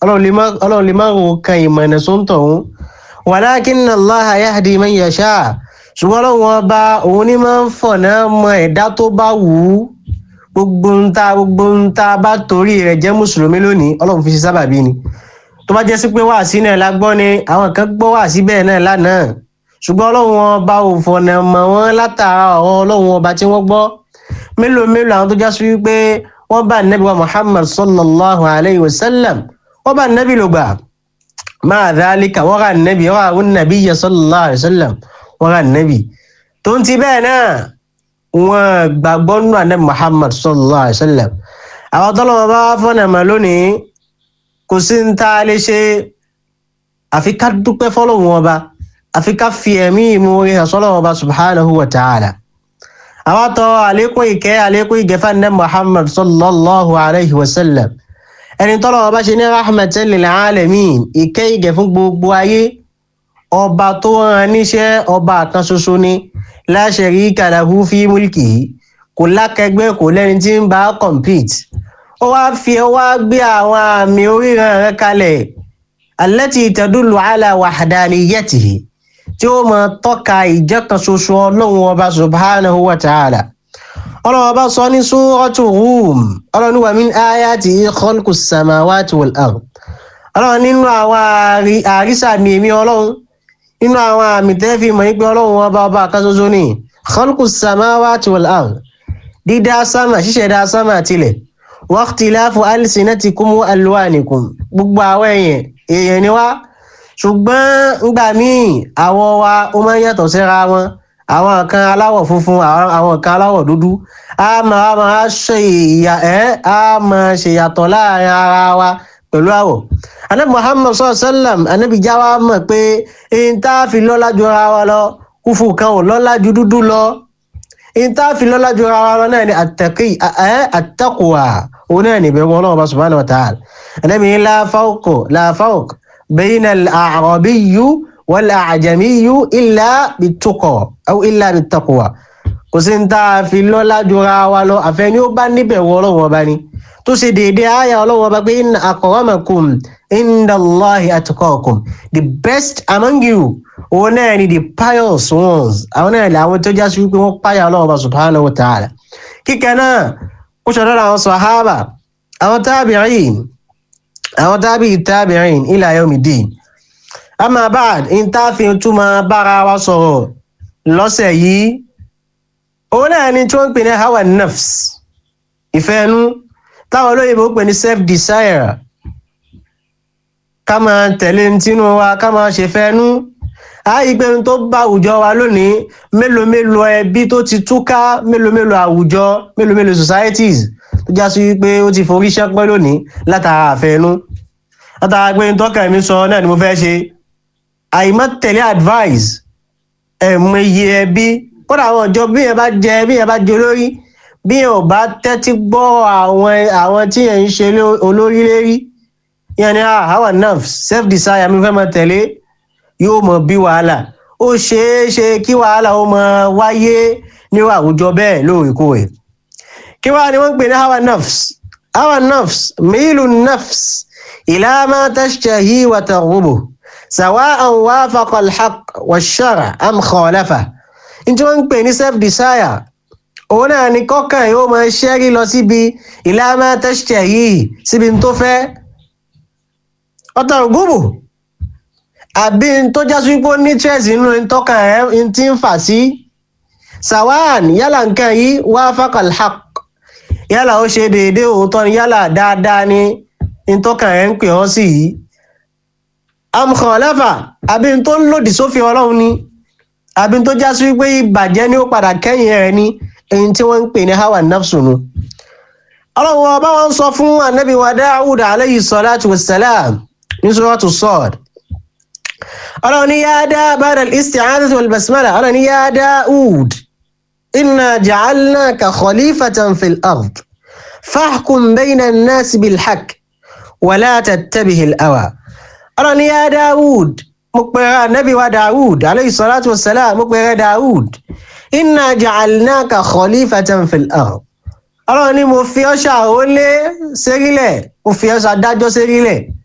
ọlọ́run lè má ro kan ìmọ̀nà sóńtọ̀ òun walakinna Allaha yahdi man yasha ṣùgbọ́n ọlọ́run ọba òun ní máa ń fọ̀nà mọ ẹ̀dá tó bá wù ú gbogbo ń ta gbogbo ń ta bá torí rẹ̀ jẹ́ mùsùlùmí lónìí ọlọ́run fi ṣe sábàbí ni tó bá jẹ́ sí pé wàásí náà la gbọ́ ni àwọn kan gbọ́ wàásí bẹ́ẹ̀ náà lánàá ṣùgbọ́n ọlọ́run ọba ò fọ̀nà mọ̀ wọ́n látara ọ̀rọ̀ ọlọ́run ọba tí wọ́n gbọ́ mélòó mélòó àwọn tó já sí wípé wọ́n bá nẹ́bí wa Muhammad sallallahu alayhi wa sallam wọ́n bá nẹ́bí ló gbà máa dhalika wọ́n rà nẹ́bí wọ́n rà wọ́n nẹ́bí yẹ sallallahu alayhi wa sallam wọ́n rà nẹ́bí tó ń ti bẹ́ẹ̀ náà wọ́n gbàgbọ́ nù ànẹ́bí Muhammad sallallahu alayhi wa sallam àwọn tọ́lọ́wọ́ bá fọ́nà mọ́ lónìí kò sí ń tá a lè ṣe àfi ká dúpẹ́ fọ́lọ́wọ́n ọba àfi ká fi ẹ̀mí ìmoore hàn sọ́lọ́wọ́n ọba subhanahu wa ta'ala àwọn tọ́ àlékún ìkẹ́ àlékún ìgẹ́fà ní Muhammad sallallahu alayhi wa sallam ẹni tọ́lọ́wọ́ bá ṣe ní rahmatan lil alamin ìkẹ́ ìgẹ́ fún gbogbo ayé ọba tó rán níṣẹ́ ọba kan ṣoṣo ni la sharika lahu fi mulkihi kò lákẹgbẹ́ kò lẹ́ni tí ń bá compete ó wá fi ó wá gbé àwọn àmì oríran rẹ̀ kalẹ̀ allati tadullu ala wahdaniyatihi tí ó mọ tọ́ka ìjẹ́ kan ṣoṣo ọlọ́run ọba subhanahu wa ta'ala ọlọ́run ọba sọ ní suratu Rum ọlọ́run wa min ayatihi khalqus samawati wal ard ọlọ́run nínú àwọn àrísàmì èmi ọlọ́run nínú àwọn àmì tẹ́fì mọ̀ ní pé ọlọ́run ọba ọba kan ṣoṣo ní khalqus samawati wal ard dídá sámà ṣíṣẹ̀dá sámà tilẹ̀ waqtilafu alsinatikum wa alwanikum gbogbo àwọn èèyàn èèyàn ni wá ṣùgbọ́n ngbà míì àwọ̀ wa ó máa ń yàtọ̀ síra wọn àwọn kan aláwọ̀ funfun àwọn kan aláwọ̀ dúdú a máa máa ṣe ìyà ẹ́ a máa ṣe yàtọ̀ láàrin ara wa pẹ̀lú àwọ̀ anabi muhammad sallallahu alaihi wasallam anabi já wa mọ̀ pé ẹni tá a fi lọ́lá ju ara wa lọ kúfù kan ò lọ́lá ju dúdú lọ ẹni tá a fi lọ́lá ju ara wa lọ náà ni àtẹ̀kì ẹ́ àtẹ̀kùwà òun náà ni ìbẹ̀rù ọlọ́run bá subhanahu wa ta'ala anabi ní la fawqa la fawqa بين الأعرابي والأعجمي إلا بالتقى أو إلا بالتقوى kò sí ní tá a fi lọ́lá jura wa lọ àfẹ́ni ó bá níbẹ̀ wọ ọlọ́wọ́ ọba ni tó ṣe déédéé àyà ọlọ́wọ́ ọba pé inna akramakum inda Allahi atqakum the best among you òun náà ni the pious ones àwọn náà ni àwọn tó já sí wípé wọ́n páyà ọlọ́wọ́ ọba subhanahu wa ta'ala kíkẹ́ náà ó ṣọ̀dọ̀ àwọn sàhábà àwọn tabi'in àwọn tábì tabi'in ila yawmiddin amma ba'd in tá fi túmọ̀ bára wa sọ̀rọ̀ lọ́sẹ̀ yìí òun náà ni tí wọ́n ń pè ní hawa nafs ìfẹ́nu táwọn olóyìnbó pè ní self desire ká máa tẹ̀lé tinú wa ká máa ṣe fẹ́nu ààyè pé tó bá àwùjọ wa lónìí mélòó mélòó ẹbí tó ti túká mélòó mélòó àwùjọ mélòó mélòó societies tó já sí wípé ó ti forí ṣẹ́pẹ́ lónìí látara àfẹnú látara pé tọ́ka mi sọ náà ni mo fẹ́ ṣe àìmọ́ tẹ̀lé advice ẹ̀mọ iye ẹbí kódà àwọn ọjọ́ bí yẹn bá jẹ bí yẹn bá jẹ olórí bí yẹn ò bá tẹ́tí gbọ́ àwọn àwọn tí yẹn ń ṣe olórí lérí yẹn ni our nerves self desire mi fẹ́ mọ tẹ̀lé yóò mọ bí wàhálà ó ṣeé ṣe kí wàhálà ó mọ wáyé ní àwùjọ bẹ́ẹ̀ lóòrèkóòrè kí wàá ni wọ́n ń pè ní hawa nafs hawa nafs milu nafs ila ma tashtahi wa targhubu sawa'an wafaqa al-haqq wash-shar' am khalafa tí wọ́n ń pè ní self desire òun náà ni kọ́kàn yóò máa ṣẹ́rí lọ síbi ila ma tashtahi síbi tó fẹ́ wa targhubu àbí tó jásí pé ó ní chess nínú tọ́kàn rẹ̀ ti ń fà sí sawa'an yálà nǹkan yìí wafaqa al-haqq yálà ó ṣe déédéé òótọ́ ni yálà dáadáa ni ntọ́kàn ẹ̀ ń pè ọ́ sí yìí amkọ̀ọ́lẹ́fà àbí n tó ń lòdì sófin ọlọ́run ni àbí n tó já sí wípé ìbàjẹ́ ni ó padà kẹ́yìn rẹ̀ ni èyí tí wọ́n ń pè ní hawa nafsu nu ọlọ́run ọba wọn sọ fún anabi wa Dawud alayhi salatu wassalam ní suratu Sad ọlọ́run ní yá dá ba'da al-isti'adati wal basmala ọlọ́run ní yá Dawud inna ja'alnaka khalifatan fil ard fahkum bayna an-nasi bil haqq wa la tattabihi al-hawa ọlọ́run ní yá Dawud mo pèrè anabi wa Dawud alayhi salatu wassalam mo pèrè Dawud inna ja'alnaka khalifatan fil ard ọlọ́run ní mo fi ọ́ ṣàrólé sérílẹ̀ mo fi ọ́ ṣàdájọ́ sérílẹ̀